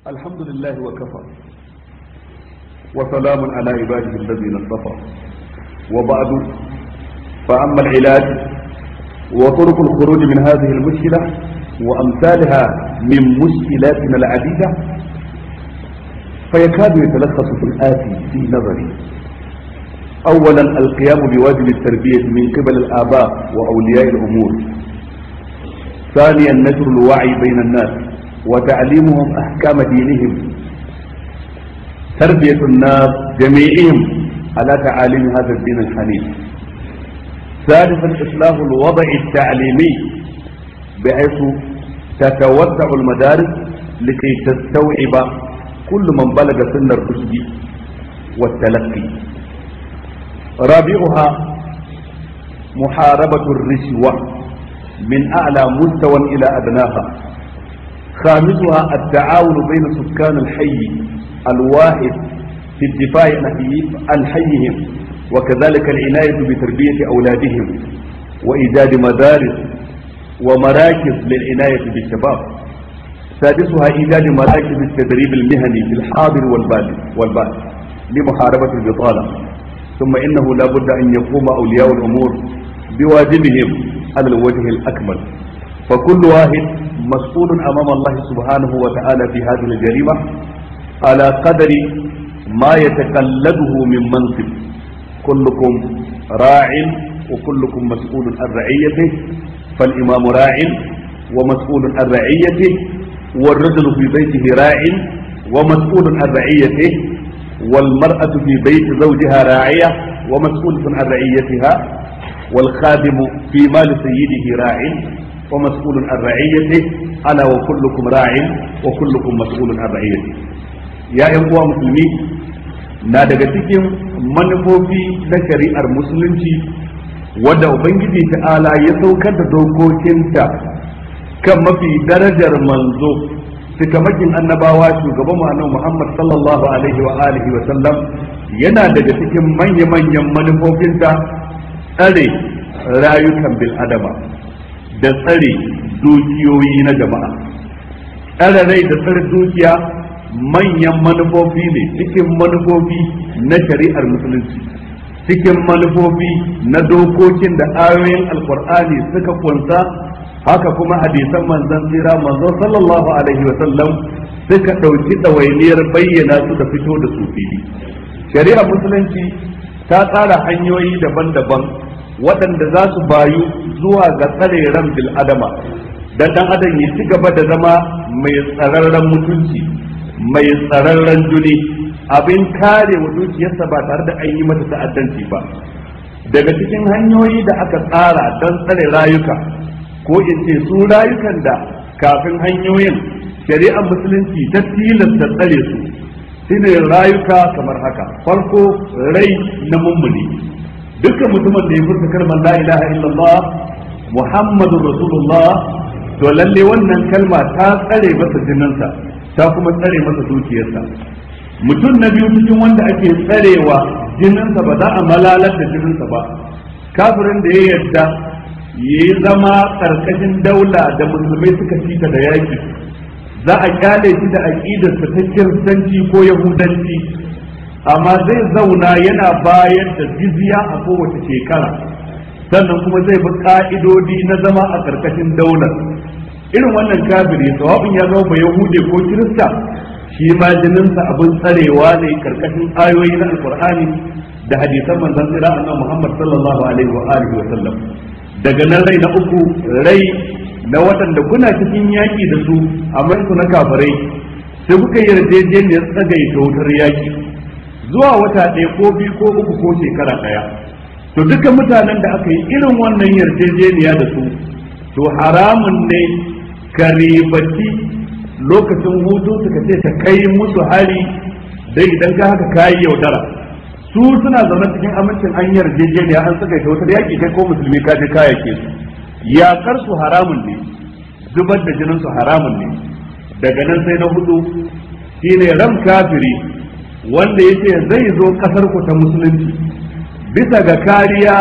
الحمد لله وكفى وسلام على عباده الذين اصطفى وبعد فأما العلاج وطرق الخروج من هذه المشكلة وأمثالها من مشكلاتنا العديدة فيكاد يتلخص في الآتي في نظري أولا القيام بواجب التربية من قبل الآباء وأولياء الأمور ثانيا نشر الوعي بين الناس وتعليمهم أحكام دينهم تربية الناس جميعهم على تعاليم هذا الدين الحنيف ثالثا إصلاح الوضع التعليمي بحيث تتوسع المدارس لكي تستوعب كل من بلغ سن الرشد والتلقي رابعها محاربة الرشوة من أعلى مستوى إلى أدناها خامسها التعاون بين سكان الحي الواحد في الدفاع عن حيهم وكذلك العناية بتربية أولادهم وإيجاد مدارس ومراكز للعناية بالشباب سادسها إيجاد مراكز التدريب المهني في الحاضر والبادئ والبادئ لمحاربة البطالة ثم إنه لا بد أن يقوم أولياء الأمور بواجبهم على الوجه الأكمل فكل واحد مسؤول أمام الله سبحانه وتعالى في هذه الجريمة على قدر ما يتقلده من منصب كلكم راع وكلكم مسؤول عن رعيته فالإمام راع ومسؤول عن رعيته والرجل في بيته راع ومسؤول عن رعيته والمرأة في بيت زوجها راعية ومسؤولة عن رعيتها والخادم في مال سيده راع ومسؤول عن رعيته ألا وكلكم راع وكلكم مسؤول عن رعيته يا أيها مسلمين na daga cikin manufofi na shari'ar musulunci wadda ubangiji ta'ala ya saukar da dokokinta kan mafi darajar manzo cikamakin annabawa shugaban mu annabi Muhammad sallallahu alaihi wa alihi wa sallam yana daga cikin manya-manyan manufofinta tsare rayukan bil adama da tsare dukiyoyi na jama'a tsare rai da tsare dukiya manyan manufofi ne cikin manufofi na shari'ar musulunci cikin manufofi na dokokin da ayoyin alkur'ani suka kunsa haka kuma hadisan manzon tsira manzon sallallahu alaihi wa sallam suka ɗauki ɗawainiyar bayyana su da fito da su fili shari'ar musulunci ta tsara hanyoyi daban-daban waɗanda za su bayu zuwa ga tsare ran bil adama dan dan adam ya ci gaba da zama mai tsararren mutunci mai tsararren juni abin kare wa dukiyarsa ba tare da an yi mata ta'addanci ba daga cikin hanyoyi da aka tsara don tsare rayuka ko in ce su rayukan da kafin hanyoyin shari'ar musulunci ta tilasta tsare su shine rayuka kamar haka farko rai na mummuni dukkan mutumin da ya furta kalmar la ilaha illallah muhammadur rasulullah to lalle wannan kalma ta tsare masa jininsa ta kuma tsare masa dukiyarsa mutum na biyu cikin wanda ake tsarewa jininsa ba za a malalar da jininsa ba kafirin da ya yarda ya yi zama karkashin daula da musulmai suka fita da yaki za a kyale shi da aƙidarsa ta kiristanci ko yahudanci amma zai zauna yana bayar da jizya a kowace shekara sannan kuma zai bi ka'idodi na zama a karkashin daular irin wannan kafiri sawabin ya zama ba yahude ko kirista shi ma jininsa abin tsarewa ne karkashin ayoyi na alkur'ani da hadisan manzon tsira annabi Muhammad sallallahu alaihi wa alihi wa sallam daga nan rai na uku rai na waɗanda kuna cikin yaƙi da su amma su na kafirai sai kuka yi yarjejeniyar tsagaita wutar yaƙi zuwa wata ɗaya ko biyu ko uku ko shekara ɗaya to duka mutanen da aka yi irin wannan yarjejeniya da su to haramun ne ka ribaci lokacin hutu suka ce ta kai musu hari dai idan ka haka kayi yaudara su suna zaune cikin amincin an yarjejeniya an saka ta wata yaƙi kai ko musulmi ka je kayake su yaƙar su haramun ne zubar da jinin su haramun ne daga nan sai na hudu shine ram kafiri wanda yace zai zo kasar ku ta musulunci bisa ga kariya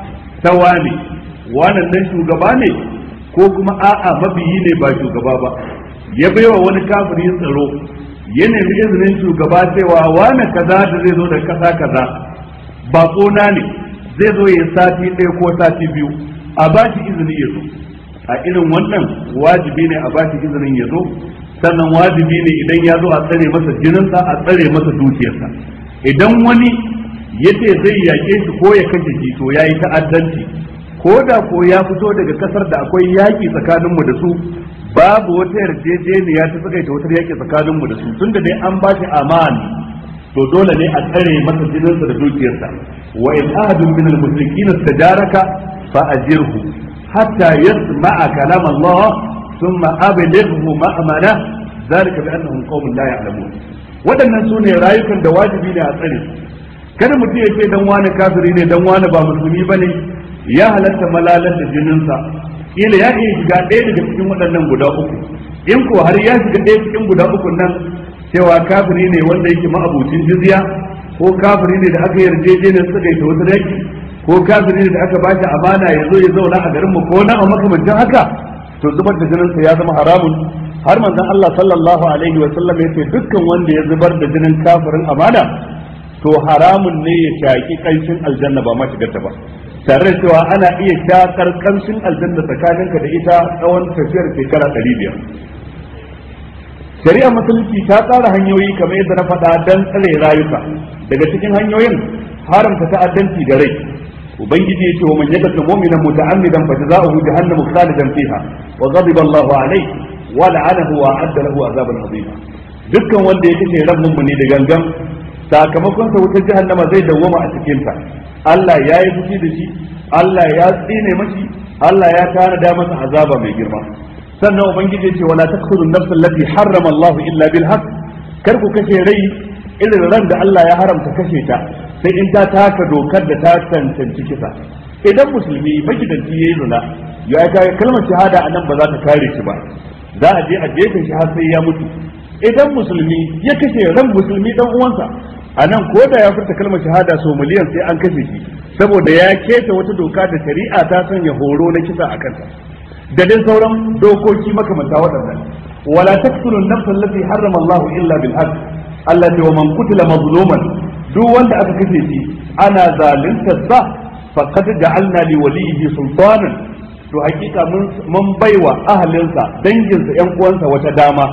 ta wane wannan nan shugaba ne ko kuma a'a mabiyi ne ba shugaba ba ya baiwa wani kafiri tsaro ya nemi izinin shugaba cewa wane kaza da zai zo da kasa kaza ba na ne zai zo ya sati ɗaya ko sati biyu a ba shi izini ya zo a irin wannan wajibi ne a ba shi izinin ya zo sannan wajibi ne idan ya zo a tsare masa jininsa a tsare masa dukiyarsa idan wani ya ce zai yaƙe shi ko ya kashe shi to ya yi ta'addanci ko da ko ya fito daga kasar da akwai yaƙi tsakaninmu da su babu wata yarjejeniya ta tsakaita wata yaƙi tsakaninmu da su tunda dai an ba shi amana to dole ne a tsare masa jininsa da dukiyarsa wa in ahadun min al-mushrikin istajaraka fa ajirhu hatta yasma'a kalam Allah thumma ablighu ma'amana zalika bi annahum qaumun la ya'lamun waɗannan sune rayukan da wajibi ne a tsare kada mutum ya ce dan wani kafiri ne dan wani ba musulmi bane ya halatta malalar da jininsa kila ya iya shiga ɗaya daga cikin waɗannan guda uku in ko har ya shiga ɗaya cikin guda uku nan cewa kafiri ne wanda yake ma'abucin jizya ko kafiri ne da aka yarjejeniyar suka yi ta wata yaki ko kafiri ne da aka ba shi amana ya zo ya zauna a garin mu ko na a makamancin haka to zubar da jininsa ya zama haramun har manzon Allah sallallahu alaihi wa sallam ya ce dukkan wanda ya zubar da jinin kafirin amana to haramun ne ya shaki kanshin aljanna ba ma shigarta ba tare da cewa ana iya shakar kanshin aljanna tsakaninka da ita tsawon tafiyar shekara ɗari biyar shari'a musulunci ta tsara hanyoyi kamar yadda na faɗa don tsare rayuka daga cikin hanyoyin haramta ta'addanci da rai ubangiji ya ce wa man yakatu mu'minan muta'ammidan fa jazaohu jahannamu khalidan fiha wa ghadiba Allahu alayhi wa la'anahu wa a'adda lahu azaban azima dukkan wanda ya kace ran mummuni da gangan sakamakon sa wutar jahannama zai dawwama a cikin ta Allah ya yi fushi da shi Allah ya tsine mashi Allah ya tanada masa azaba mai girma sannan ubangiji ce wala taqtulu an-nafs allati harrama Allah illa bil haqq kar ku kashe rai irin ran da Allah ya haramta kashe ta sai in ta taka dokar da ta tantance kisa idan musulmi magidanci yayi zina ya ga kalmar shahada anan ba za ta kare shi ba za a je a jefe shi har sai ya mutu idan musulmi ya kashe ran musulmi dan uwansa a nan ko da ya furta kalmar shahada so miliyan sai an kashe shi saboda ya keta wata doka da shari'a ta sanya horo na kisa a kanta da dai sauran dokoki makamanta waɗannan wala taqtulu an-nafs allati harrama Allah illa bil haqq Allah ce wa man qutila mazluman duk wanda aka kashe shi ana zalunta sa faqad ja'alna li waliyhi sultanan to hakika mun mun baiwa ahalinsa danginsa yan uwansa wata dama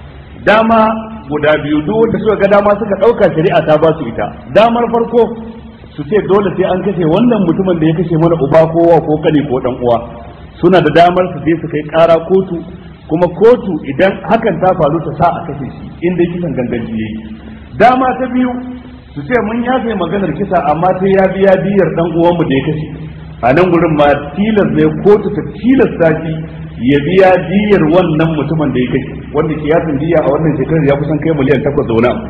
dama guda biyu duk wanda suka ga dama suka dauka shari'a ta ba su ita damar farko su ce dole sai an kashe wannan mutumin da ya kashe mana uba kowa ko kane ko dan uwa suna da damar su je su kai kara kotu kuma kotu idan hakan ta faru ta sa a kashe shi inda kisan ganganci yayi dama ta biyu su ce mun yafe maganar kisa amma sai ya biya diyar dan uwanmu da ya kashe a nan gurin ma tilas ne kotu ta tilasta shi ya biya diyar wannan mutumin da ya kashe wanda kiyasin diya a wannan shekarar ya kusan kai miliyan takwas da wani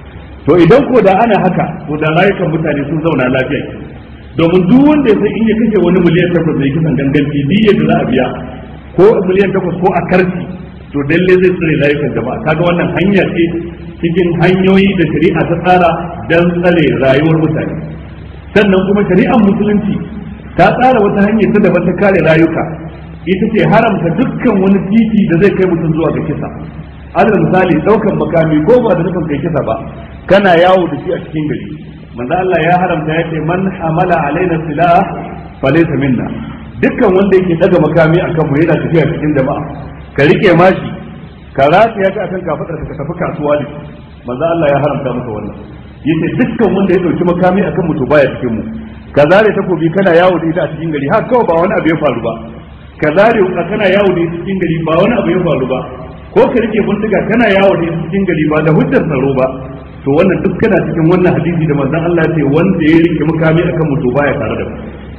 to idan ko da ana haka to da rayukan mutane sun zauna lafiya domin duk wanda ya san in ya kashe wani miliyan takwas da ya kisan ganganci diyar da za a biya ko miliyan takwas ko a karfi to dalle zai tsare rayukan jama'a kaga wannan hanya ce cikin hanyoyi da shari'a ta tsara don tsare rayuwar mutane sannan kuma shari'ar musulunci ta tsara wata hanyar ta daban ta kare rayuka ita ce haramta dukkan wani titi da zai kai mutum zuwa ga kisa alal misali daukan makami ko ba da nufin kai kisa ba kana yawo da shi a cikin gari manzo Allah ya haramta ya ce man hamala alaina silah falaysa minna dukkan wanda yake daga makami akan mu yana tafiya cikin jama'a ka rike mashi ka rataya ka akan kafadar ka tafi kasuwa ne manzo Allah ya haramta maka wannan yace dukkan wanda ya dauki makami akan mu to baya cikin mu ka zare takobi kana yawo da ita a cikin gari har kawai ba wani abu ya faru ba ka zare wuka kana yawo da ita cikin gari ba wani abu ya faru ba ko ka rike bindiga kana yawo da ita cikin gari ba da hujjar tsaro ba to wannan duk kana cikin wannan hadisi da manzon Allah ya ce wanda ya rike makami akan mu to baya tare da mu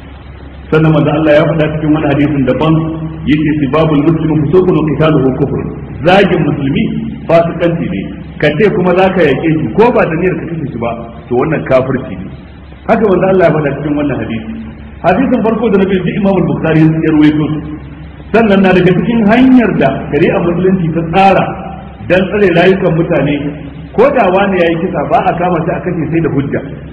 sannan manzo Allah ya faɗa cikin wani hadisin daban yace sibabul muslimu fusuqun wa qitaluhu kufr zagin musulmi fasikanci ne ka ce kuma zaka yake shi ko ba da niyyar ka kashe shi ba to wannan kafirci ne haka manzo Allah ya faɗa cikin wannan hadisi hadisin farko da nabi Imam al-Bukhari ya rawaito sannan na daga cikin hanyar da shari'a musulunci ta tsara dan tsare rayukan mutane ko da wani yayi kisa ba a kama shi a kashe sai da hujja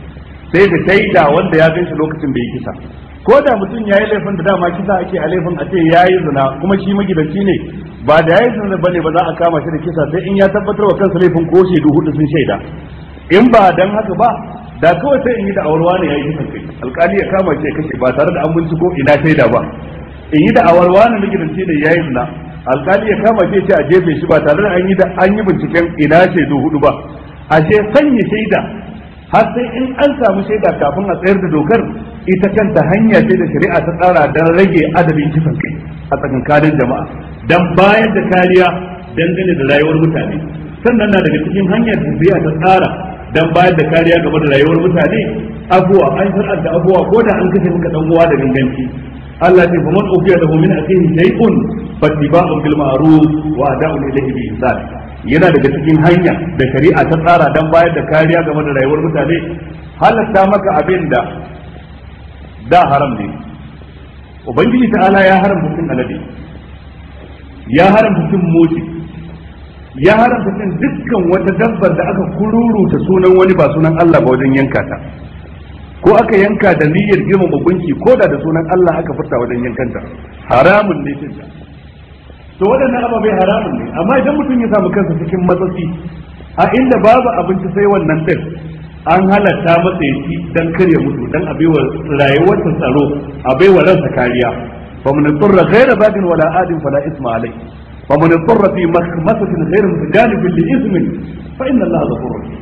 sai da shaida wanda ya gan shi lokacin da ya kisa ko da mutum ya yi laifin da dama kisa ake a laifin a ce ya yi zina kuma shi magidanci ne ba da ya yi zina ba ne ba za a kama shi da kisa sai in ya tabbatar wa kansa laifin ko shaidu hudu sun shaida in ba dan haka ba da kawai sai in yi da awarwa ne ya yi kisan kai alkali ya kama shi ya kashe ba tare da an binciko ina shaida ba in yi da awarwa ne magidanci ne ya yi zina alkali ya kama shi ya ce a jefe shi ba tare da an yi da an yi binciken ina shaidu hudu ba ashe sanya shaida har sai in an samu shaida kafin a tsayar da dokar ita kanta hanya ce da shari'a ta tsara don rage adadin kisan kai a tsakankanin jama'a don bayar da kariya dangane da rayuwar mutane sannan na daga cikin hanyar da shari'a ta tsara don bayar da kariya game da rayuwar mutane abuwa an shar'ar da abuwa ko da an kashe maka dan uwa da ganganci Allah ce fa man ufiya lahu min akhihi shay'un fattiba'un bil ma'ruf wa ada'un ilayhi bi ihsan yana daga cikin hanya da shari'a ta tsara don bayar da kariya game da rayuwar mutane halatta maka abin da da haram ne ubangiji ta'ala ya haramta cin alade ya haramta cin moti ya haramta cin dukkan wata dabbar da aka kururuta sunan wani ba sunan Allah ba wajen yanka ta ko aka yanka da niyyar girmama gunki ko da da sunan Allah aka furta wajen yankanta haramun ne cin ta to waɗannan ababai haramun ne amma idan mutum ya samu kansa cikin matsatsi a inda babu abinci sai wannan din an halatta masa ya ci dan kare mutu dan a baiwa rayuwarsa tsaro a baiwa ransa kariya fa man turra ghayra bagin wala adin fala isma alai fa man turra fi makhmasatin ghayra mutajanibin li ismin fa inna allaha ghafurur rahim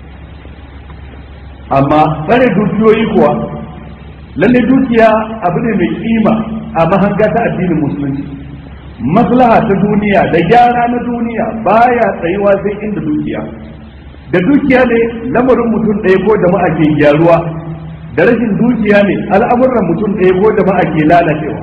amma tsare dukiyoyi kuwa lalle dukiya abu ne mai kima a mahanga ta addinin musulunci maslaha ta duniya da gyara na duniya baya tsayuwa sai inda dukiya da dukiya ne lamarin mutum ɗaya ko jama'a ke gyaruwa da rashin dukiya ne al'amuran mutum ɗaya ko jama'a ke lalacewa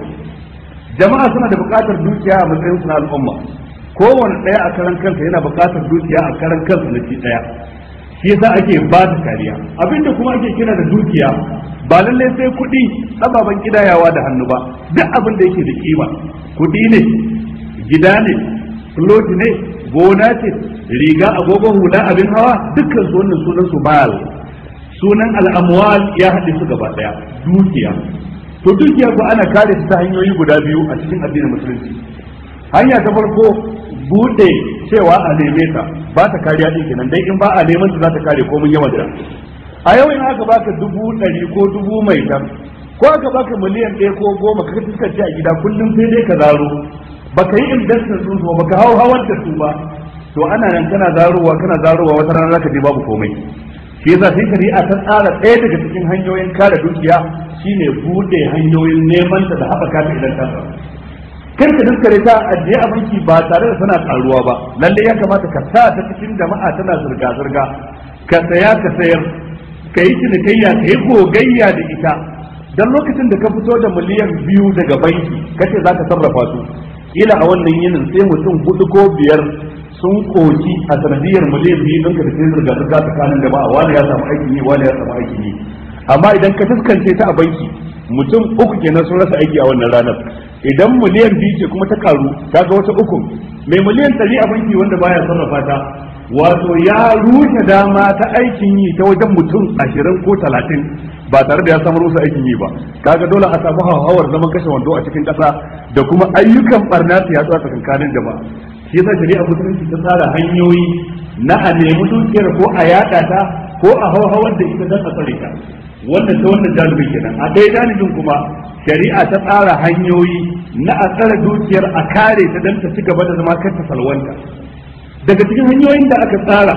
jama'a suna da buƙatar dukiya a matsayin su na al'umma kowane ɗaya a karan kansa yana buƙatar dukiya a karan kansa na ci ɗaya shi yasa ake ba da kariya abinda kuma ake kira da dukiya ba lallai sai kuɗi ababen kidayawa da hannu ba duk abin da yake da kima kuɗi ne gida ne floti ne gona ce riga agogon hula abin hawa dukkan su wannan sunan su mal sunan al'amwal ya haɗe su gaba ɗaya dukiya to dukiya ko ana kare ta hanyoyi guda biyu a cikin addinin musulunci hanya ta farko bude cewa a neme ta ba ta kariya din kenan dai in ba a neman ta za ta kare ko mun yawan ta a yau in aka baka dubu ɗari ko dubu mai tan ko aka baka miliyan ɗaya ko goma ka fuskaci a gida kullum sai dai ka zaro baka yi investment sun ba baka hau hawar da su ba to ana nan kana zarowa kana zarowa wata rana zaka je babu komai shi yasa sai shari'a ta tsara ɗaya daga cikin hanyoyin kare dukiya shine bude hanyoyin neman ta da haɓaka ta idan ta samu kar ka daskare ta ajiye a banki ba tare da tana karuwa ba lalle ya kamata ka sa ta cikin jama'a tana zirga zirga ka saya ka sayar ka yi cinikayya ka yi gogayya da ita dan lokacin da ka fito da miliyan biyu daga banki kace za ka sarrafa su ila a wannan yinin sai mutum hudu ko biyar sun koki a sanadiyar miliyan biyu ɗinka da sai zirga zirga tsakanin jama'a wani ya samu aikin yi wani ya samu aikin yi amma idan ka fuskance ta a banki mutum uku kenan sun rasa aiki a wannan ranar idan miliyan biyu ce kuma ta karu ta ga wata uku mai miliyan ɗari a banki wanda baya sarrafa ta wato ya rushe dama ta aikin yi ta wajen mutum ashirin ko talatin ba tare da ya samu rusa aikin yi ba kaga dole a samu hauhawar zaman kashe wando a cikin ƙasa da kuma ayyukan barna su yaɗu a tsakankanin jama'a shi yasa shari'a musulunci ta tsara hanyoyi na a nemi dukiyar ko a yaɗa ta ko a hauhawar da ita don a tsare ta wannan ta wannan janibin kenan a ɗaya janibin kuma shari'a ta tsara hanyoyi na a tsare dukiyar a kare ta don ta ci gaba da zama kar ta salwanta daga cikin hanyoyin da aka tsara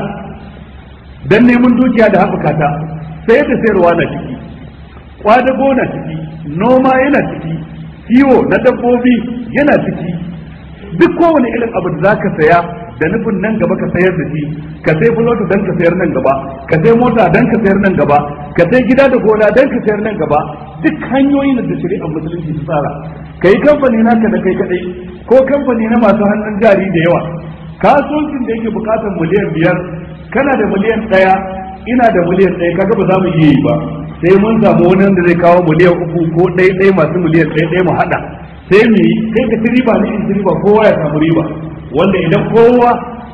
don neman dukiya da haɓaka ta sai da sayarwa na ciki kwadago na ciki noma yana ciki kiwo na dabbobi yana ciki duk kowane irin abu da zaka saya da nufin nan gaba ka sayar da shi ka sai fulota dan ka sayar nan gaba ka sai mota dan ka sayar nan gaba ka sai gida da gona dan ka sayar nan gaba duk hanyoyin da shari'ar musulunci ta tsara kai kamfani naka da kai kadai ko kamfani na masu hannun jari da yawa kasuwancin da yake bukatar miliyan biyar kana da miliyan ɗaya ina da miliyan ɗaya kaga ba za mu iya yi ba sai mun samu wani wanda zai kawo miliyan uku ko ɗaya ɗaya masu miliyan ɗaya ɗaya mu haɗa sai mu yi kai ka ci riba ni in ci riba kowa ya samu riba wanda idan kowa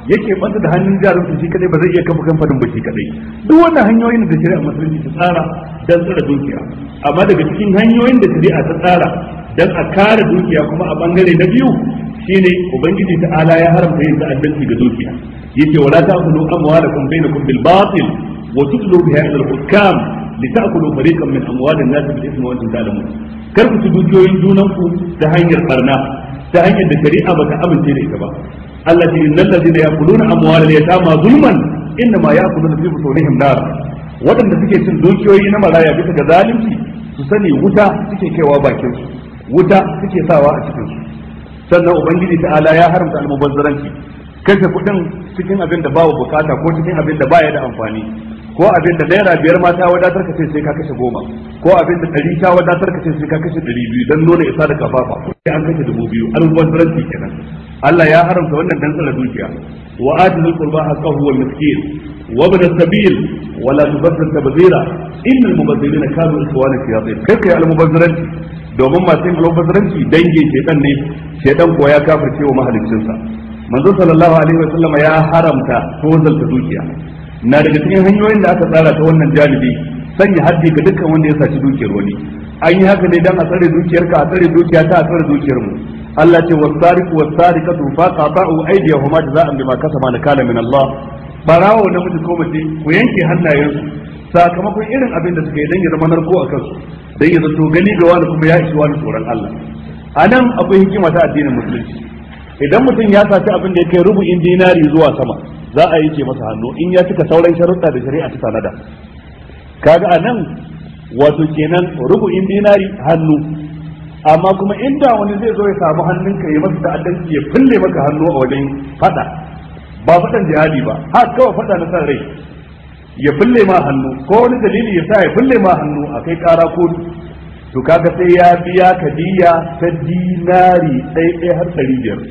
yake banta da hannun jarin su shi kadai ba zai iya kafa kamfanin ba shi kadai duk wannan hanyoyin da shari'a musulunci ta tsara dan tsara dukiya amma daga cikin hanyoyin da shari'a ta tsara dan a kare dukiya kuma a bangare na biyu shine ubangiji ta'ala ya haramta yin ta'addanci ga dukiya yace wala ta'kulu amwalakum bainakum bil batil wa tudlu biha ila al-hukam litakulu fariqan min amwalin nas bil ismi wa antum ta'lamun kar ku ci dukiyoyin junanku ta hanyar barna ta hanyar da shari'a bata amince da ita ba Allah ce innal ladina yaquluna amwalal yatama zulman innama yaquluna fi butunihim nar wadanda suke cin dukiyoyi na maraya bisa ga zalunci su sani wuta suke kaiwa bakin su wuta suke sawa a cikin su sannan ubangiji ta'ala ya haramta almubazzaranci kashe kuɗin cikin abin da babu bukata ko cikin abin da baya da amfani ko abin da naira biyar ma ta wadatar ka ce sai ka kashe goma ko abin da ɗari ta wadatar ka ce sai ka kashe ɗari biyu don nuna isa da kafafa sai an kashe dubu biyu almubazzaranci kenan Allah ya haramta wannan dan tsara dukiya wa atizul qurba haqqahu wal miskin wa ibn as-sabil wa la tubazzir tabzira innal mubazzirina kanu ikhwana shayatin kai kai al-mubazziranci domin masu yin al-mubazziranci dangin shedan ne shedan kuwa ya kafirce wa mahaliccinsa manzo sallallahu alaihi wa sallama ya haramta tozalta dukiya na daga cikin hanyoyin da aka tsara ta wannan janibi sanya haddi ga dukkan wanda ya saci dukiyar wani an yi haka ne dan a tsare dukiyarka a tsare dukiya ta a tsare dukiyar mu Allah ce wasariqu wasariqatu faqata'u aydiyahuma jaza'an bima kasaba nakala min Allah barawo namiji ko mace ku yanke hannayensu sakamakon irin abin da suka yi dan ya zama narko a kansu dan ya zato gani ga wani kuma ya ishi wani tsoron Allah a nan akwai hikima ta addinin musulunci idan mutum ya saci abin da ya kai rubu'in dinari zuwa sama za a yanke masa hannu in ya cika sauran sharuɗa da shari'a ta tanada kaga a nan wato kenan rubu'in dinari hannu amma kuma inda wani zai zo ya samu hannunka ya masa ta'addanci ya fulle maka hannu a wajen fada ba fadan jihadi ba ha kawai fada na san rai ya fulle ma hannu ko wani dalili ya sa ya fulle ma hannu a kai kara kotu to kaga sai ya biya kadiya ta dinari ɗaya ɗaya har ɗari biyar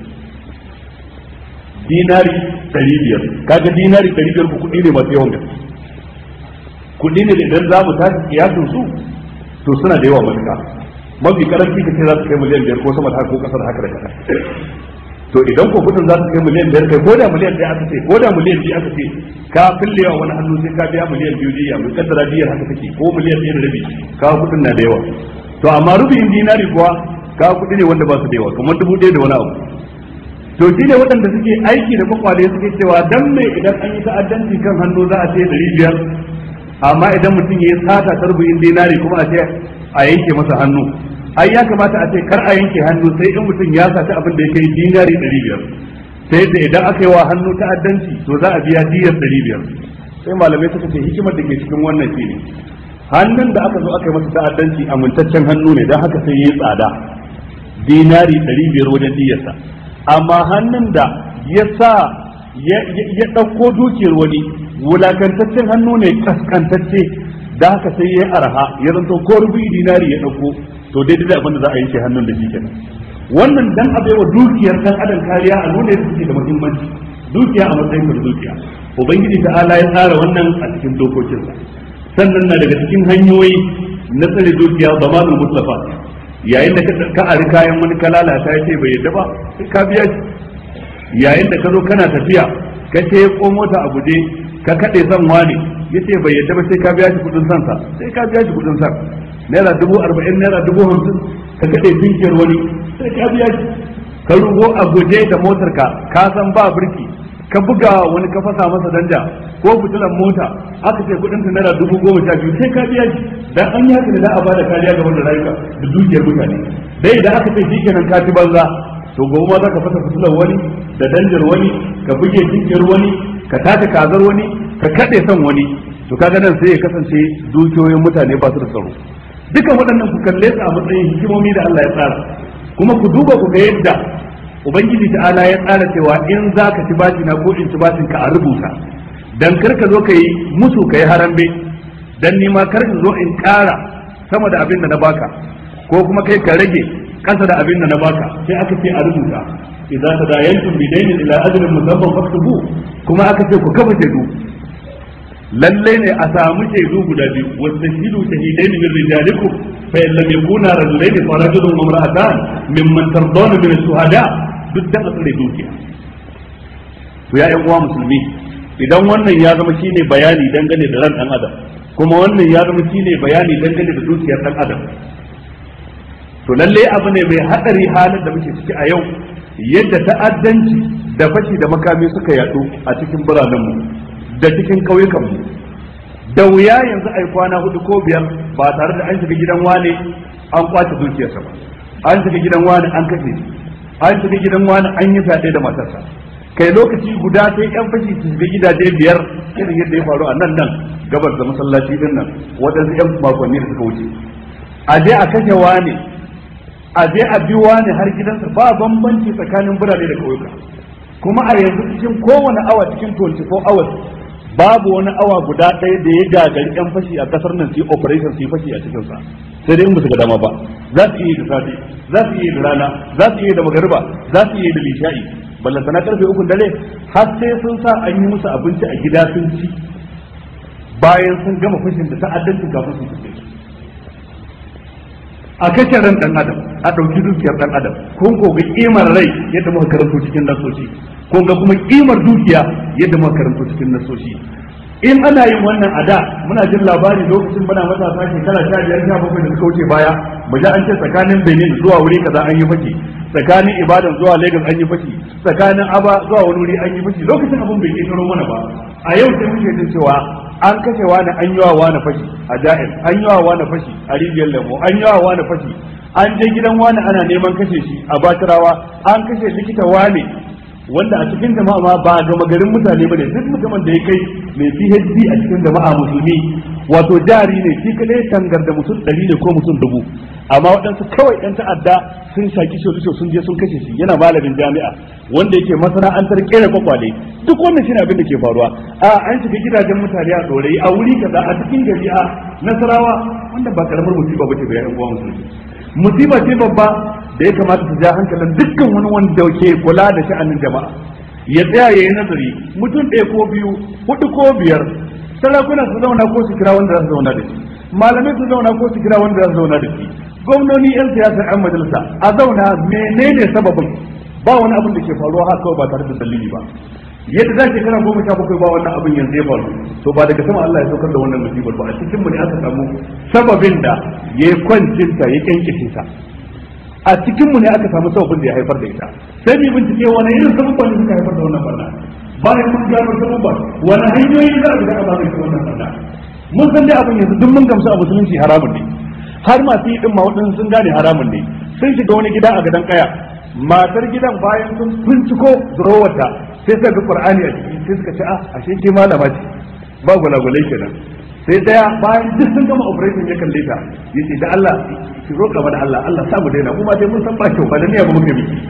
dinari ɗari biyar kaga dinari ɗari biyar kuɗi ne masu yawan gaske kuɗi ne da idan za mu tashi kiyasin su to suna da yawa matuƙa mafi karanci ka ce za su kai miliyan biyar ko sama da haka ko kasar haka da kasa to idan ko kudin za su kai miliyan biyar kai ko da miliyan ɗaya aka ce ko da miliyan biyu aka ce ka fillewa wani hannu sai ka biya miliyan biyu diya mai kaddara biyar haka take ko miliyan ɗaya da rabi kawo kudin na da yawa to amma rubin dinari kuwa kawo kudi ne wanda ba su da yawa kamar dubu ɗaya da wani abu to shi ne waɗanda suke aiki da kwakwale suke cewa dan me idan an yi ta'addanci kan hannu za a ce ɗari biyar amma idan mutum ya yi sata ta rubin dinari kuma a ce a yanke masa hannu ai ya kamata a ce kar a yanke hannu sai in mutum ya saci abin da ya kai dinari ɗari biyar sai da idan aka yi wa hannu ta'addanci to za a biya diyar ɗari biyar sai malamai suka ce hikimar da ke cikin wannan shine hannun da aka zo aka yi masa ta'addanci amintaccen hannu ne don haka sai ya yi tsada dinari ɗari biyar wajen diyarsa amma hannun da ya sa ya ɗauko dukiyar wani wulakantaccen hannu ne kaskantacce da haka sai ya yi arha ya zanto ko rubi dinari ya ɗauko to daidai da abin da za a yanke hannun da shi kenan wannan dan a baiwa dukiyar dan adam kariya a nuna yadda suke da muhimmanci dukiya a matsayin da dukiya ubangiji ta'ala ya tsara wannan a cikin dokokinsa sannan na daga cikin hanyoyi na tsare dukiya zamanul mutlafa yayin da ka ari kayan wani ka lalata ya ce bai yadda ba sai ka biya shi yayin da ka zo kana tafiya ka ce ko mota a guje ka kaɗe son wane ya ce bai yadda ba sai ka biya shi kudin sansa sai ka biya shi kudin san naira dubu arba'in naira dubu hamsin ka kaɗe dinkiyar wani sai ka biya shi ka rugo a guje da motar ka ka san ba birki ka buga wani ka fasa masa danja ko fitilan mota aka ce kudin ta naira dubu goma sha biyu sai ka biya shi dan an yi haka ne da a bada kariya ga wanda rayuka da dukiyar mutane dai idan aka ce shikenan ka ci banza to gobe ma za ka fasa fitilan wani da danjar wani ka buge dinkiyar wani ka tace kazar wani ka kaɗe son wani to kaga nan sai ya kasance dukiyoyin mutane ba su da tsaro dukan waɗannan ku kalle su a matsayin hikimomi da Allah ya tsara kuma ku duba ku ga yadda ubangiji ta'ala ya tsara cewa in za ka ci bashi na ko in ci bashin ka a rubuta dan kar ka zo ka yi musu ka yi harambe dan ni ma kar ka zo in ƙara sama da abin da na baka ko kuma kai ka rage kasa da abin da na baka sai aka ce a rubuta idza tadayantum bidainin ila ajalin musamman faktubu kuma aka ce ku kafa shaidu lalle ne a samu shaidu guda biyu wastahidu shahidaini min rijalikum fa in lam yakuna rajulaini fa rajulun wa imra'atan mimman tardawna min ash-shuhada duk da tsare dukiya to ya ƴan uwa musulmi idan wannan ya zama shine bayani dangane da ran dan adam kuma wannan ya zama shine bayani dangane da dukiyar dan adam to lalle abu ne mai hadari halin da muke ciki a yau yadda ta'addanci da fashi da makami suka yadu a cikin biranenmu da cikin ƙauyukanmu da wuya yanzu ai kwana hudu ko biyar ba tare da an shiga gidan wane an kwace dukiyarsa ba an shiga gidan wani an kashe shi an shiga gidan wani an yi fyaɗe da matarsa kai lokaci guda sai yan fashi su shiga gidaje biyar irin yadda ya faru a nan nan gabar da masallaci din nan waɗansu yan makonni da suka wuce a je a kashe wani a je a bi wani har gidansa ba bambanci tsakanin birane da ƙauyuka kuma a yanzu cikin kowane awa cikin 24 hours babu wani awa guda ɗaya da ya gagari yan fashi a kasar nan su yi operation su yi fashi a cikinsa sai dai in ba su ga dama ba za su iya da safe za su iya da rana za su iya da magariba za su iya da lisha'i ballanta na karfe ukun dare har sai sun sa an yi musu abinci a gida sun ci bayan sun gama fashin da ta'addancin kafin su fice a kashe ran dan adam a ɗauki dukiyar dan adam kun ko ga kimar rai yadda muka karanto cikin nasoshi kun ga kuma kimar dukiya yadda muka karanto cikin nasoshi in ana yin wannan a da muna jin labari lokacin muna matasa shekara sha biyar sha bakwai da suka wuce baya mu ji an ce tsakanin benin zuwa wuri kaza an yi fashi tsakanin ibadan zuwa lagos an yi fashi tsakanin aba zuwa wani wuri an yi fashi lokacin abin bai ƙetaro mana ba a yau sai muke jin cewa an kashe wani an yi wa wani fashi a ja'ir an yi wa wani fashi a rijiyar lemo an yi wa wani fashi an je gidan wani ana neman kashe shi a batirawa an kashe likita wani wanda a cikin jama'a ma ba gama garin mutane bane duk mutumin da ya kai mai PhD a cikin jama'a musulmi wato jari ne shi kadai tangar da mutum ɗari ne ko mutum dubu amma waɗansu kawai ɗan ta'adda sun shaki sholisho sun je sun kashe shi yana malamin jami'a wanda yake masana'antar kera kwakwale duk wannan shi abin da ke faruwa a an shiga gidajen mutane a ɗorayi a wuri kaza a cikin gari a nasarawa wanda ba karamar musiba ba ce ga yan uwa musulmi musiba ce babba da ya kamata su ja hankalin dukkan wani wanda ke kula da sha'anin jama'a ya tsaya ya yi nazari mutum ɗaya ko biyu hudu ko biyar sarakuna su zauna ko su kira wanda za su zauna da shi malamai su zauna ko su kira wanda za su zauna da shi gwamnoni yan siyasar yan majalisa a zauna menene sababin ba wani abin da ke faruwa haka kawai ba tare da dalili ba yadda za ke kana goma sha bakwai ba wannan abin yanzu ya faru to ba daga sama Allah ya saukar da wannan musibar ba a cikin mu ne aka samu sababin da ya kwancinta ya kyankice ta a cikin mu ne aka samu sababin da ya haifar da ita sai mu bincike wani irin sababban da suka haifar da wannan barna bayan mun gano sababban wani hanyoyi za a bi a magance wannan barna mun san dai abin yanzu duk mun gamsu a musulunci haramun ne har masu yi din ma waɗansu sun gane haramun ne sun shiga wani gida a gadon kaya matar gidan bayan sun binciko durowarta sai suka ga qur'ani a ciki sai suka ce a ashe ke malama ce ba gulagulai kenan sai daya bayan duk sun gama operation ya kalle ta yace da Allah ki roƙa mana Allah Allah sa mu daina kuma dai mun san ba kyau ba da niyya ba muke miki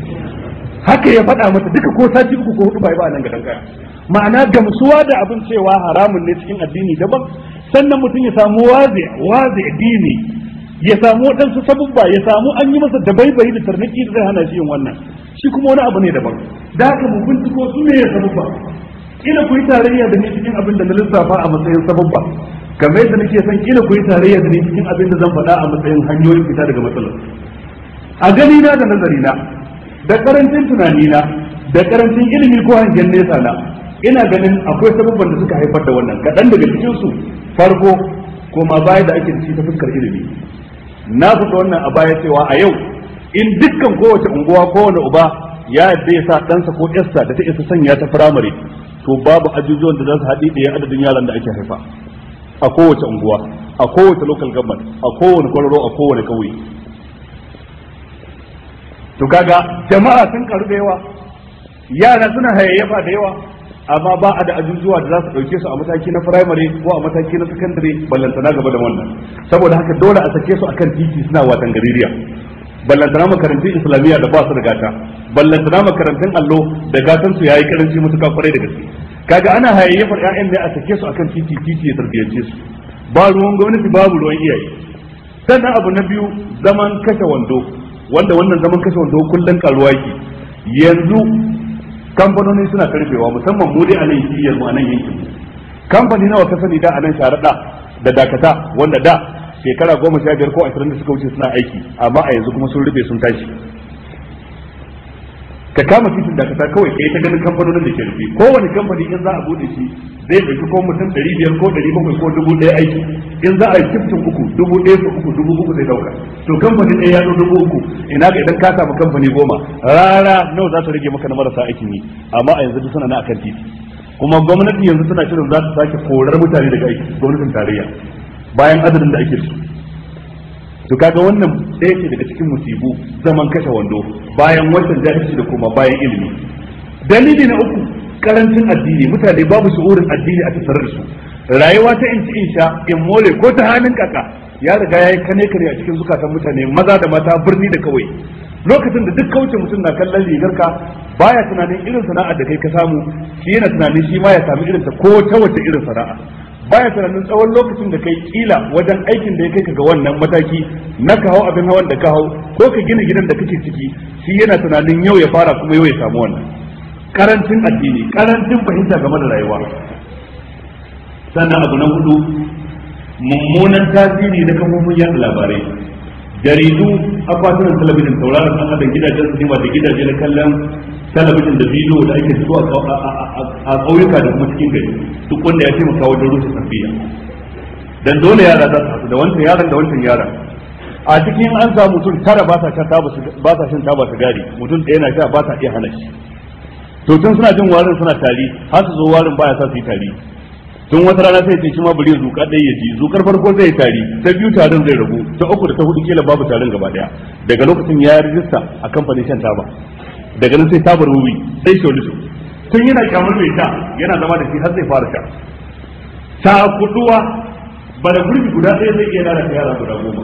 haka ya faɗa mata duka ko sati uku ko hudu bai ba nan gadan kaya ma'ana gamsuwa da abin cewa haramun ne cikin addini daban sannan mutum ya samu wazi wazi dini ya samu waɗansu sabubba ya samu an yi masa dabaibayi da tarnaki da zai hana shi yin wannan shi kuma wani abu ne daban da haka mu binciko su ne ya sabubba kila ku yi tarayya da ni cikin abin da na lissafa a matsayin sabubba kamar yadda nake son kila ku yi tarayya da ni cikin abin da zan faɗa a matsayin hanyoyin fita daga matsalar a gani na da nazari na da karancin tunani na da karancin ilimi ko hangen nesa na ina ganin akwai sabubban da suka haifar da wannan kaɗan daga cikin su farko koma baya da ake da shi ta fuskar ilimi na fita wannan a baya cewa a yau in dukkan kowace unguwa kowane uba ya yadda ya sa ɗansa ko ƴarsa da ta isa sanya ta firamare to babu ajujuwan da za su haɗi ɗaya adadin yaran da ake haifa a kowace unguwa a kowace local government a kowane kwararo a kowane ƙauye to kaga jama'a sun karu da yawa yara suna hayayyafa da yawa amma ba a da ajujuwa da za su ɗauke su a mataki na firamare ko a mataki na sakandare ballantana gaba da wannan saboda haka dole a sake su akan titi suna watan gaririya ballantana makarantun islamiyya da ba su da gata ballantana makarantun allo da gatan su yayi karanci mutuka kwarai da gaske kaga ana hayayyafar ƴaƴan ne a sake su akan titi titi ya tarbiyance su ba ruwan gwamnati babu ruwan iyaye sannan abu na biyu zaman kashe wando wanda wannan zaman kashe wando kullun karuwa yake yanzu kamfanoni suna karfewa musamman mu dai a nan shiyar mu a nan yankin kamfani nawa ka sani da a nan sharaɗa da dakata wanda da shekara goma sha biyar ko ashirin da suka wuce suna aiki amma a yanzu kuma sun rufe sun tashi ka kama titin da kasa kawai kai ta ganin kamfanonin da ke rufe kowane kamfani in za a bude shi zai ɗauki ko mutum ɗari biyar ko ɗari bakwai ko dubu ɗaya aiki in za a yi shiftin uku dubu ɗaya su uku dubu uku zai ɗauka to kamfani ɗaya ya ɗau dubu uku ina ga idan ka samu kamfani goma rara nawa za ta rage maka na marasa aikin yi amma a yanzu duk suna na akan titi kuma gwamnati yanzu tana shirin za ta sake korar mutane daga aiki gwamnatin tarayya bayan adadin da ake da su to kaga wannan ɗaya ce daga cikin musibu zaman kashe wando bayan wancan jahilci da kuma bayan ilimi dalili na uku karancin addini mutane babu shi'urin addini a tattare da su rayuwa ta in ci in sha in more ko ta hannun kaka ya riga ya yi kane kare a cikin zukatan mutane maza da mata birni da kawai lokacin da duk kauce mutum na kallon rigarka baya tunanin irin sana'ar da kai ka samu shi yana tunanin shi ma ya sami irin ta ko ta wace irin sana'a baya tunanin tsawon lokacin da kai kila wajen aikin da ya kai ka ga wannan mataki na ka hau abin hawan da ka hau ko ka gina gidan da kake ciki shi yana tunanin yau ya fara kuma yau ya samu wannan karancin addini karancin fahimta game da rayuwa sannan abu na hudu mummunan tasiri na kafofin yada labarai jaridu akwatunan talabijin tauraron dan adam gidajen sinima da gidaje na kallon talabijin da bidiyo da ake fito a ƙauyuka da kuma cikin gari duk wanda ya taimaka wajen rusa tafiya dan dole yara za su haɗu da wancan yaran da wancan yaran a cikin an samu mutum tara ba sa shan taba ba sa shan taba sigari mutum ɗaya na sha ba sa iya hana shi to tun suna jin warin suna tari har su zo warin baya sa su yi tari tun wata rana sai ce shi ma bari zuka ɗaya ya ji zukar farko zai tari ta biyu tarin zai rabu ta uku da ta hudu kila babu tarin gaba daya daga lokacin ya rijista a kamfanin shan taba daga nan sai tabar wuwi sai sholisho tun yana kyamar mai sha yana zama da shi har zai fara sha ta kuduwa bara gurbi guda ɗaya zai iya lalata yara guda goma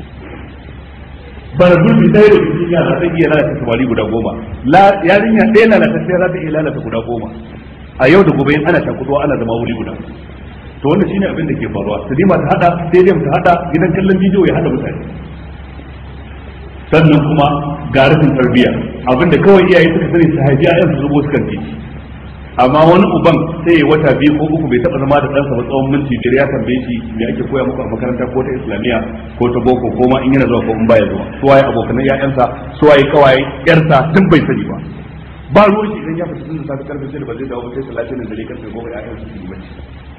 bara gurbi ɗaya da cikin yara zai iya lalata samari guda goma yarinya ɗaya lalata sai za ta iya lalata guda goma a yau da gobe in ana takuduwa ana zama wuri guda to wannan shine abin da ke faruwa sinima ta hada stadium ta hada gidan kallon bidiyo ya hada mutane sannan kuma ga rashin tarbiyya abinda kawai iyaye suka sani su haifi ayan su zubo su kan titi amma wani uban sai ya wata biyu ko uku bai taba zama da ɗansa ba tsawon minti biyar ya tambaye shi me ake koya muku a makaranta ko ta islamiyya ko ta boko ko ma in yana zuwa ko in baya zuwa su waye abokanan ƴaƴansa su waye kawaye ƴarsa duk bai sani ba ba ruwan shi idan ya fita tun da safe karfe shida ba zai dawo sai talatin da dare karfe goma ƴaƴan su yi bacci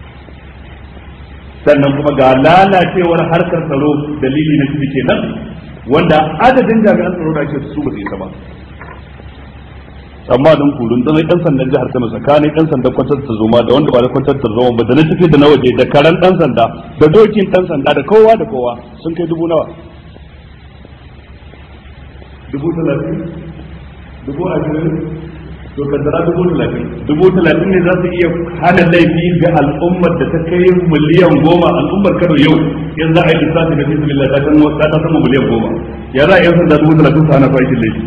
sannan kuma ga lalacewar harkar tsaro dalili na shi kenan wanda adadin jami'an tsaro da ake su ba su isa ba amma don kurun dan dan sandan jihar Kano tsakanin dan sandan kwantar da zoma da wanda ba da kwantar da zoma ba da na tafi da na waje da karan dan sanda da dokin dan sanda da kowa da kowa sun kai dubu nawa dubu talatin dubu ashirin to kaddara dubu talatin dubu talatin ne za su iya hana laifi ga al'ummar da ta kai miliyan goma al'ummar Kano yau in za a yi lissafi na bismillah ta kan ta ta sama miliyan goma ya za a yi sanda dubu talatin su hana fashin laifi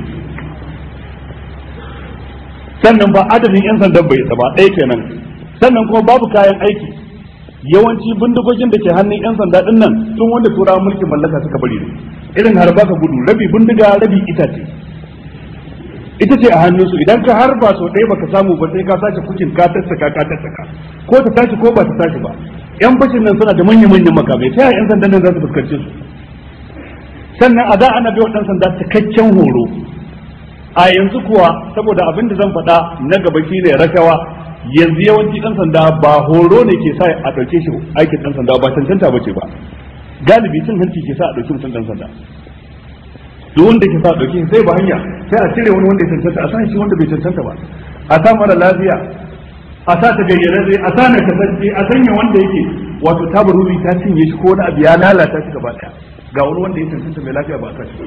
sannan ba adadin yan sandan bai isa ba ɗaya kenan sannan kuma babu kayan aiki yawanci bindigogin da ke hannun yan sanda din nan tun wanda turawan mulkin mallaka suka bari ne irin harba ka gudu rabi bindiga rabi itace ita ce a hannunsu idan ka harba sau ɗaya baka samu ba sai ka sace kukin ka tattaka ka tattaka ko ta tashi ko ba ta tashi ba yan bashin nan suna da manya-manyan makamai sai yan sandan nan za su fuskance su sannan a da ana bai wa ɗan sanda cikakken horo a yanzu kuwa saboda abin da zan faɗa na gaba shi ne rashawa yanzu yawanci ɗan sanda ba horo ne ke sa a ɗauke shi aikin ɗan sanda ba cancanta ba ce ba galibi cin hanci ke sa a ɗauki mutum ɗan sanda duk wanda ke sa a ɗauke sai ba hanya sai a cire wani wanda ya cancanta a sa shi wanda bai cancanta ba a sa mara lafiya a sa ta gayyararre a sa na kasance a sanya wanda yake wato tabarubi ta cinye shi ko wani abu ya lalata shi gaba ɗaya ga wani wanda ya cancanta mai lafiya ba a sa shi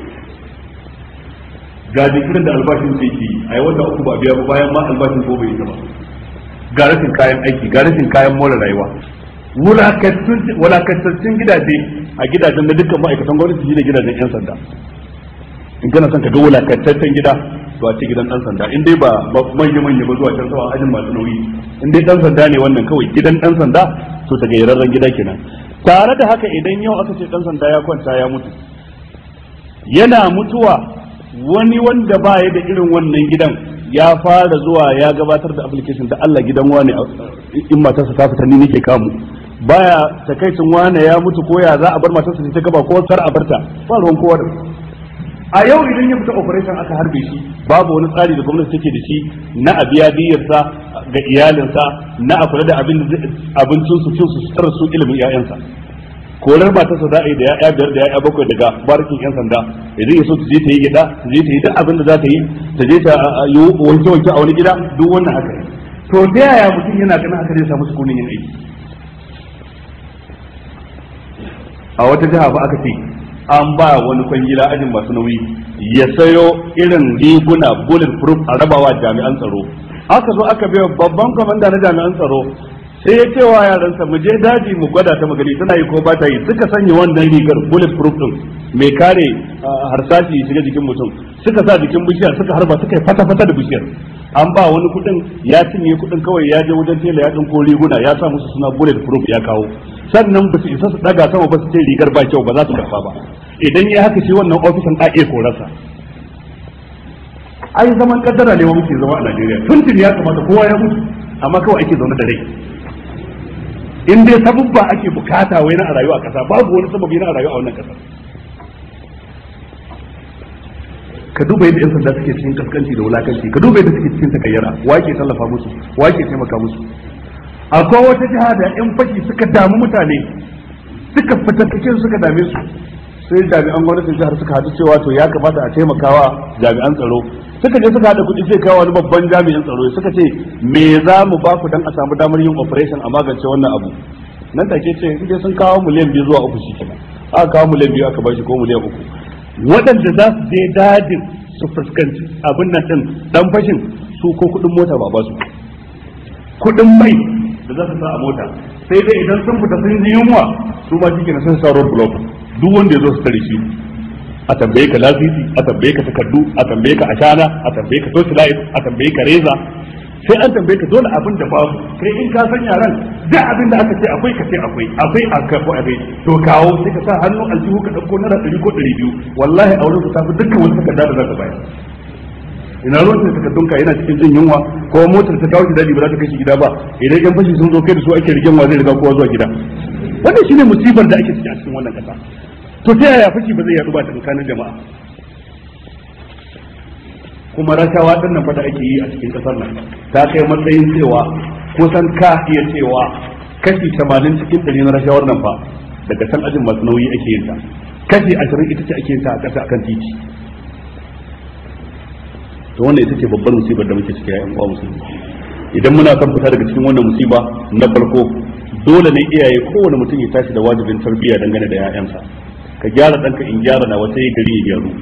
ga jikirin da albashin sai ke a yi wata uku ba biya ba bayan ma albashin ko bai yi ba ga rashin kayan aiki ga rashin kayan more rayuwa wulakantattun gidaje a gidajen da dukkan ma'aikatan gwamnati shi ne gidajen yan sanda in kana son ka ga wulakantaccen gida to a ce gidan dan sanda in dai ba manya manya ba zuwa can sawa ajin masu nauyi in dai dan sanda ne wannan kawai gidan dan sanda to ta gairarren gida kenan tare da haka idan yau aka ce dan sanda ya kwanta ya mutu yana mutuwa wani wanda ba ya da irin wannan gidan ya fara zuwa ya gabatar da application da Allah gidan wani in matarsa ta fita ni nake kamu baya takaicin wane ya mutu ko ya za a bar matarsa ta gaba ko kar a barta ba ruwan kowa da a yau idan ya fita operation aka harbe shi babu wani tsari da gwamnati take da shi na a biya diyarsa ga iyalinsa na a kula da abincin su cin su sutar su ilimin 'ya'yansa korar ba ta sa za a yi da ya'ya biyar da ya'ya bakwai daga barkin yan sanda idan ya so ta je ta yi gida ta je ta yi duk abin da za ta yi ta je ta yi wanke wanke a wani gida duk wannan haka ne to ta yaya mutum yana ganin haka zai samu sukunin yin aiki a wata jiha ba aka ce an ba wani kwangila ajin masu nauyi ya sayo irin riguna bullet proof a rabawa jami'an tsaro aka zo aka biya babban kwamanda na jami'an tsaro sai ya ce wa yaransa mu je daji mu gwada ta magani tana yi ko ba ta yi suka sanya wannan rigar bullet proof din mai kare harsashi ya shiga jikin mutum suka sa jikin bishiyar suka harba suka yi fata fata da bishiyar an ba wani kudin ya cinye kudin kawai ya je wajen tela ya dinko riguna ya sa musu suna bullet proof ya kawo sannan ba su isa su daga sama ba su ce rigar ba kyau ba za su karfa ba idan ya haka shi wannan ofisin a iya korarsa ai zaman kaddara ne wa muke zama a Najeriya tuntun ya kamata kowa ya mutu amma kawai ake zaune da rai in dai sabubba ake bukata wai na a rayuwa a kasa babu wani sababi na a rayuwa a wannan kasa ka duba yadda yan sanda suke cikin kaskanci da wulakanci ka duba yadda suke cikin takayyara wake tallafa musu wake taimaka musu akwai wata jiha da yan fashi suka damu mutane suka fitattakin suka dame su sai jami'an gwamnatin jihar suka haɗu cewa to ya kamata a taimakawa jami'an tsaro suka je suka haɗa kuɗi sai kawo wani babban jami'in tsaro suka ce me za mu ba ku dan a samu damar yin operation a magance wannan abu nan take ce in dai sun kawo miliyan biyu zuwa uku shi kenan aka kawo miliyan biyu aka bashi ko miliyan uku waɗanda za su je dajin su fuskanci abin nan din dan fashin su ko kuɗin mota ba ba su kuɗin mai da za su sa a mota sai dai idan sun fita sun ji yunwa su ma shi kenan sun sa road block duk wanda ya zo su tare shi a tambaye ka lasisi a tambaye ka takardu a tambaye ka ashana a tambaye ka torchlight a tambaye ka reza sai an tambaye ka dole abin da babu kai in ka san yaran duk abin da aka ce akwai ka ce akwai akwai a ka ko akwai to kawo sai ka sa hannu aljihu ka dauko naira ɗari ko ɗari biyu wallahi a wurin ka tafi dukkan wani takarda da za ka bayar ina ruwan da takardun ka yana cikin jin yunwa ko motar ta kawo shi daji ba za ta kai shi gida ba idan yan fashi sun zo kai da su ake rigen wa zai riga kowa zuwa gida wannan shine musibar da ake ciki a cikin wannan kasa to ta yaya fashi ba zai yaɗu ba tsakanin jama'a kuma rashawa din nan fa da ake yi a cikin kasar nan ta kai matsayin cewa kusan ka iya cewa kashi 80 cikin 100 na rashawar nan fa daga san ajin masu nauyi ake yin ta kashi 20 ita ce ake yin ta a ƙasa akan titi to wannan ita ce babbar musibar da muke ciki a yan uwa musulmi idan muna son fita daga cikin wannan musiba na farko dole ne iyaye kowane mutum ya tashi da wajibin tarbiyya dangane da 'ya'yansa ka gyara ɗanka in gyara na wata gari ya gyaru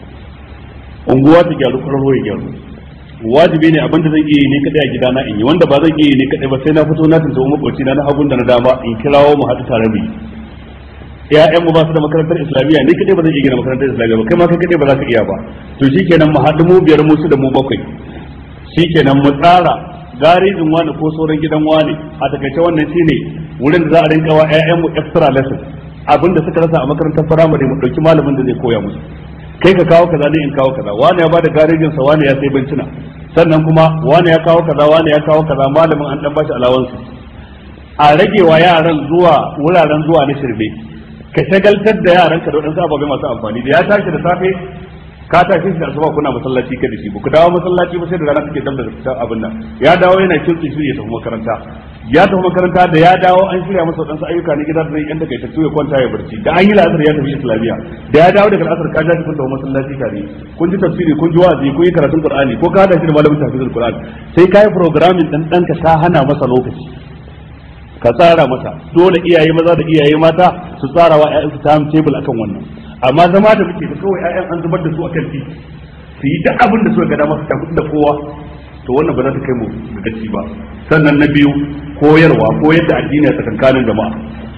unguwa ta gyaru kwararo ya gyaru wajibi ne abinda zan iya yi ne kadai a gidana in yi wanda ba zan iya yi ne kadai ba sai na fito na tuntuɓi makwabci na na hagun da na dama in kirawo mu haɗu tare mu yi ƴaƴan mu ba su da makarantar islamiyya ne kadai ba zan iya gina makarantar islamiyya ba kai ma kai kadai ba za ka iya ba to shikenan mu haɗu mu biyar mu su da mu bakwai shikenan mu tsara garejin wani ko sauran gidan wani a takaice wannan shine wurin da za a rinka wa ƴaƴan mu extra lesson abinda suka rasa a makarantar firamare mu dauki malamin da zai koya musu kai ka kawo kaza ne in kawo kaza wani ya bada garejin sa wani ya sai bencina sannan kuma wani ya kawo kaza wani ya kawo kaza malamin an dan bashi alawansu a rage wa yaran zuwa wuraren zuwa na shirme ka shagaltar da yaran ka da wadansu ababai masu amfani da ya tashi da safe ka tashi shi da asuba kuna masallaci ka da shi ku dawo masallaci ba sai da rana kake dab da abin nan ya dawo yana kirki shi ya tafi makaranta ya tafi makaranta da ya dawo an shirya masa wadansu ayyuka na gida da zai yanda kai tattu ya kwanta ya barci da an yi la'asar ya tafi islamiya da ya dawo daga la'asar ka ja kun tafi masallaci tare kun ji tafsiri kun ji wa'azi kun yi karatun qur'ani ko ka hada shi da malamin tafsirul qur'ani sai kai programming dan danka ka hana masa lokaci ka tsara masa dole iyaye maza da iyaye mata su tsara wa ƴaƴansu time table akan wannan amma zama da muke da kawai ƴaƴan an zubar da su akan titi su yi duk abin da suka ga dama su tafi da kowa to wannan ba za ta kai mu ga gaci ba sannan na biyu koyarwa koyar da addini a tsakankanin jama'a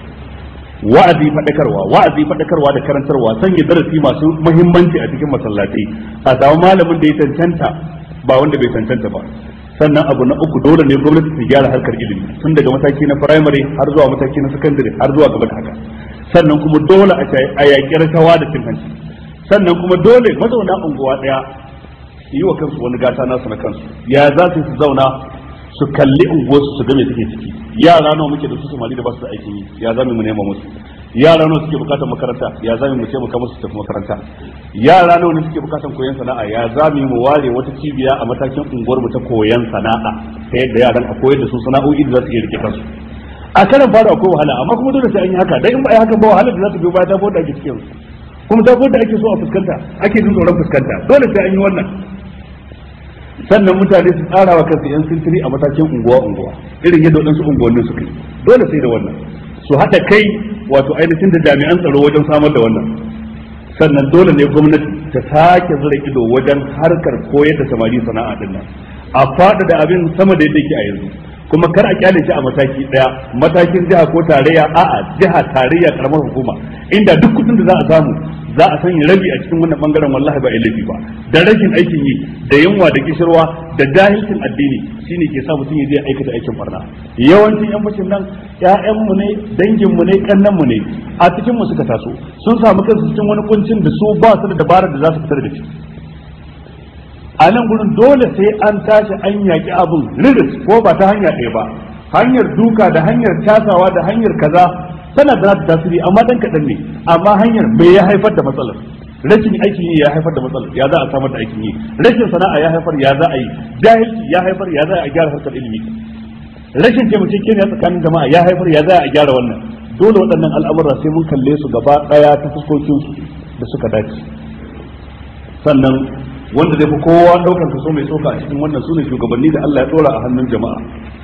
wa'azi fadakarwa wa'azi fadakarwa da karantarwa sanya darasi masu muhimmanci a cikin masallatai a samu malamin da ya cancanta ba wanda bai cancanta ba sannan abu na uku dole ne gwamnati ta gyara harkar ilimi tun daga mataki na primary har zuwa mataki na secondary har zuwa gaba da haka sannan kuma dole a yaƙi rashawa da cin hanci sannan kuma dole mazauna unguwa ɗaya su yi wa kansu wani gata nasu na kansu ya za su su zauna su kalli unguwarsu su ga me suke ciki yara nawa muke da su samari da ba su da aikin yi ya za mu nema musu yara nawa suke bukatar makaranta ya zami mu ce mu kama su tafi makaranta yara nawa ne suke bukatar koyon sana'a ya zami mu ware wata cibiya a matakin unguwar mu ta koyon sana'a ta yadda yaran a koyar da su sana'o'i da za su iya rike kansu a karan fara akwai wahala amma kuma dole sai an yi haka dan in ba yi haka ba wahala da za ta biyo baya ta da ake cikin kuma ta da ake so a fuskanta ake jin tsoron fuskanta dole sai an yi wannan sannan mutane su tsara wa kansu yan sintiri a matakin unguwa unguwa irin yadda waɗansu unguwannin suka yi dole sai da wannan su haɗa kai wato ainihin da jami'an tsaro wajen samar da wannan sannan dole ne gwamnati ta sake zura ido wajen harkar koyar da samari sana'a din nan a faɗaɗa abin sama da yadda yake a yanzu kuma kar a kyale shi a mataki daya matakin jiha ko tarayya a'a jiha tarayya karamar hukuma inda duk kudin da za a samu za a sanya rabi a cikin wannan bangaren wallahi ba laifi ba da rashin aikin yi da yunwa da kishirwa da jahilcin addini shine ke sa mutum ya je aikata aikin barna yawancin yan fashin nan ƴaƴan mu ne dangin mu ne kannan mu ne a cikin mu suka taso sun samu kansu cikin wani kuncin da su ba su da dabarar da za su fitar da shi a nan gurin dole sai an tashi an yaƙi abin riris ko ba ta hanya ɗaya ba hanyar duka da hanyar tasawa da hanyar kaza tana da ta tasiri amma dan kaɗan ne amma hanyar me ya haifar da matsalar rashin aikin yi ya haifar da matsalar ya za a samar da aikin yi rashin sana'a ya haifar ya za a yi jahilci ya haifar ya za a gyara harkar ilimi rashin taimakekeniya tsakanin jama'a ya haifar ya za a gyara wannan dole waɗannan al'amura sai mun kalle su gaba ɗaya ta fuskokinsu da suka dace sannan wanda zai fi kowa daukar kaso mai tsoka a cikin wannan sune shugabanni da Allah ya dora a hannun jama'a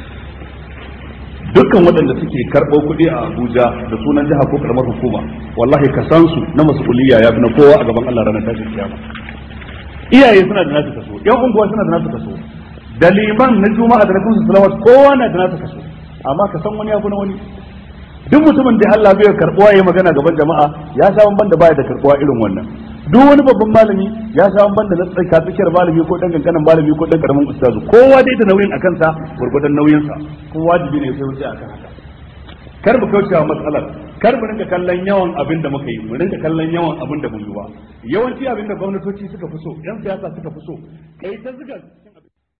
dukkan waɗanda suke karɓo kuɗi a Abuja da sunan jiha ko karamar hukuma wallahi ka san su na mas'uliyya ya fi na kowa a gaban Allah ranar tashin kiyama iyaye suna da nasu kaso yan unguwa suna da nasu kaso da liman na juma'a da na kunsu salawat kowa na da nasu kaso amma ka san wani ya fi na wani duk mutumin da Allah bai karbuwa yayi magana gaban jama'a ya sha ban da baya da karbuwa irin wannan duk wani babban malami ya sha ban da na tsaka tsakiyar malami ko dan kankanin malami ko dan karamin ustazu kowa dai da nauyin akan sa gurgudan nauyin sa ko wajibi ne sai wuce akan haka kar mu kauce wa matsalar kar mu rinka kallon yawan abin da muka yi mu rinka kallon yawan abin da mun yi ba yawanci abin da gwamnatoci suka fi so yan siyasa suka fi so kai ta zuga